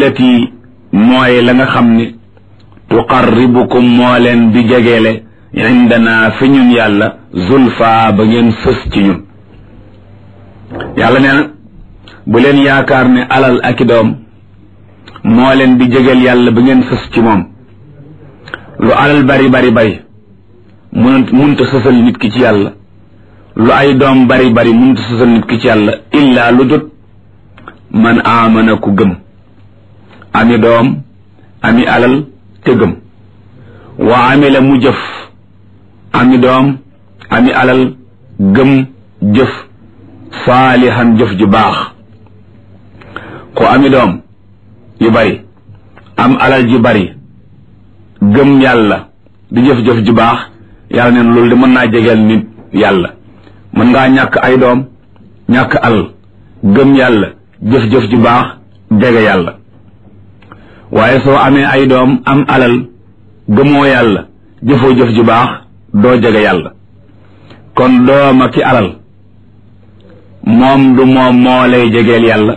allati mooy la nga xam ne tuqarribukum moo leen di jegeele indana fi ñun yàlla zulfa ba ngeen fës ci ñun yàlla nee na bu leen yaakaar ne alal ak i doom moo leen di jegeel yàlla ba ngeen fës ci moom lu alal bari bari bari mun munta sësal nit ki ci yàlla lu ay doom bari bari munta sësal nit ki ci yàlla illaa lu dut man aamana ku gëm ami doom ami alal te gëm wa amila mu jëf ami doom ami alal gëm jëf saalihan jëf ju baax ku ami doom yu bari am alal ju bari gëm yàlla di jëf-jëf ju baax yàlla neen loolu de mën naa jegeel nit yàlla mën ngaa ñàkk ay doom ñàkk alal gëm yàlla jëf-jëf ju baax jege yàlla waaye soo amee ay doom am alal gëmoo yàlla jëfoo jëf ju baax doo jege yàlla kon dooma ki alal moom du moom moo lay jegeel yàlla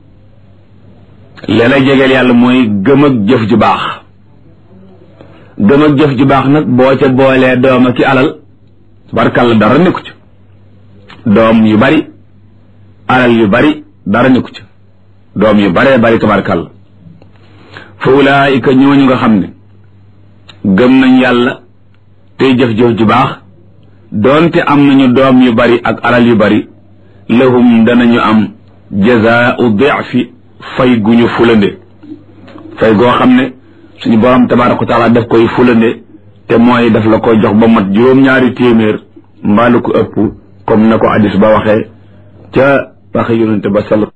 li lay jegeel yàlla mooy gëm ak jëf ju baax gëm ak jëf ju baax nag boo ca boolee dooma ki alal tabarkàlla dara nekku ci doom yu bari alal yu bari dara nekku ci doom yu baree bari tabarkàlla fa ulaayika ñooñu nga xam ne gëm nañ yàlla tey jëf-jëf ju baax doonte am nañu doom yu bari ak alal yu bari lahum danañu am jazaau difi fay gu ñu fulande fay goo xam ne suñu borom tabaraka wa taala daf koy fulande te mooy daf la koy jox ba mat juróom-ñaari téeméer mbaalu ko ëpp comme na ko hadis ba waxee ca waxe yonente ba sal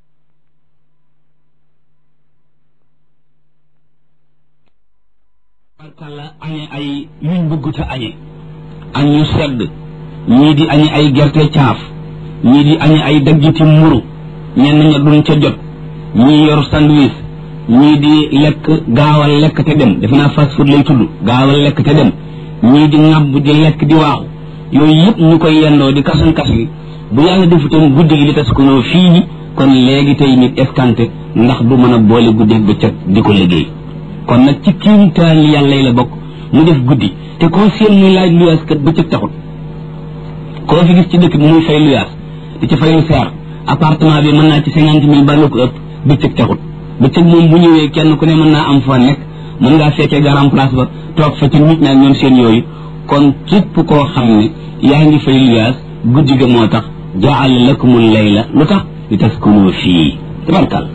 barkalla añe ay yuñ bëggut a añe añ yu sedd ñii di añe ay gerte caaf ñii di añe ay daggiti mburu ñenn ña duñ ca jot ñii yor sandwich ñii di lekk gaawal lekk te dem defe naa fast food lay tudd gaawal lekk te dem ñii di ŋàbb di lekk di waaxu yooyu yëpp ñu koy yendoo di kasan kas li bu yàlla defutoon guddi gi li tas ko noo fii kon léegi tey nit escanté ndax du mën a boole guddi bëccëg di ko liggéey kon nag ci kiimtaan yàlla yi la bokk mu def guddi te koo seen muy laaj luyaas kat bëccëg taxut koo fi gis ci dëkk bi muy fay luyaas di ci fay lu seer appartement bi mën naa ci cinquante mille ba lu ko ëpp bëccëg taxut bëccëg moom bu ñëwee kenn ku ne mën naa am fa nekk mën ngaa fekkee garam place ba toog fa ci nit ñaa ñoom seen yooyu kon képp koo xam ne yaa ngi fay luyaas guddi ga moo tax jaala lakumul layla lu tax li taskunu fii tabarkal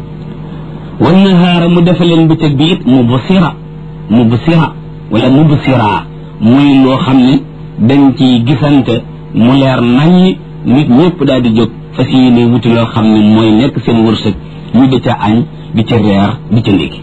wan nahaara mu defa leen bëccëg bi it mubsira mubsira wala mubsira muy loo xam ne dañ ci gisante mu leer naññ nit ñëpp daal di jóg fas yéene wuti loo xam ne mooy nekk seen wërsëg ñu di ca añ di ca reer di ca ndékki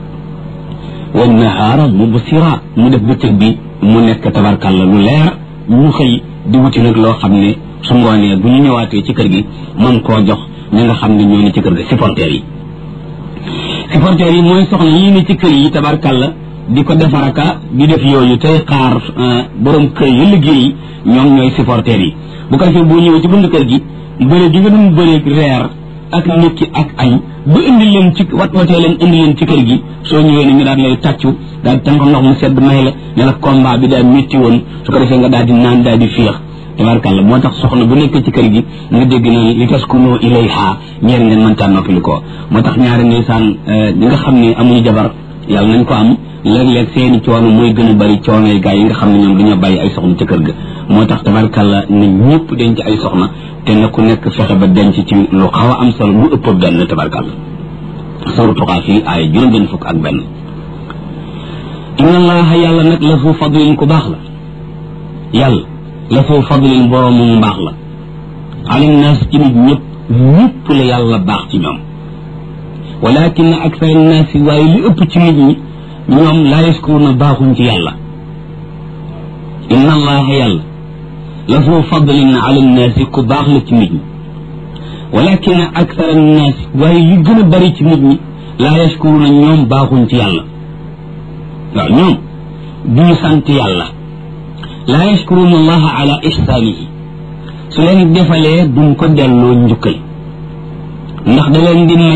wan nahaara mubsira mu def bëccëg bi mu nekk tabarkalla lu leer ñu xëy di wuti nag loo xam ne su ngoonee bu ñu ñëwaatee ci kër gi mën koo jox ñi nga xam ne ñoo ne ci kër gi supporters yi supporters yi mooy soxna yii ne ci kër yi tabarkalla di ko defaraka di def yooyu tey xaar borom kër yi liggéey ñoom ñooy supporters yi bu ko defee boo ñëwee ci bunt kër gi bëre gi nga doon bëre reer ak ndékki ak añ ba indi leen ci wat watee leen indi leen ci kër gi soo ñëwee ne ñu daal lay tàccu daal di tànk ndox mu sedd may la ne la combat bi daal métti woon su ko defee nga daal di naan daal di féex tabarkalla moo tax soxna bu nekk ci kër gi nga dégg na li taskunu ilayha ñeer ngeen mëntaan noppali ko moo tax ñaari ndeysaan ñi nga xam ne amuñu jabar yàlla nañ ko am léeg-léeg seeni coono mooy gën a bari coono yi gaa yi nga xam ne ñoom dañoo bàyyi ay soxna ca kër ga moo tax tabarkalla ne ñëpp denc ay soxna te na ku nekk fexe ba denc ci lu xaw a am solo lu ëpp benn tabarkalla suru tuqaa fii ay juróom benn fukk ak benn inna allaha yàlla nag la fu fadlin ku baax la yàlla la fu fadlin boroomu mbaax la alim naas ci nit ñëpp ñëpp la yàlla baax ci ñoom walakin akthar annaas waaye li ëpp ci nit ñi ñoom laa yaskuruna baaxuñ ci yàlla inna allaha yàlla la fu fadlin ala annaasi ku baax la ci nit ñi walakin akthar annaas waaye li gën a bari ci nit ñi laa yaskuruna ñoom baaxuñ ci yàlla waaw ñoom duñu sant yàlla laa yashkuruna allaha ala ihsaanihi su leen defalee duñ ko delloo njukkal ndax da leen di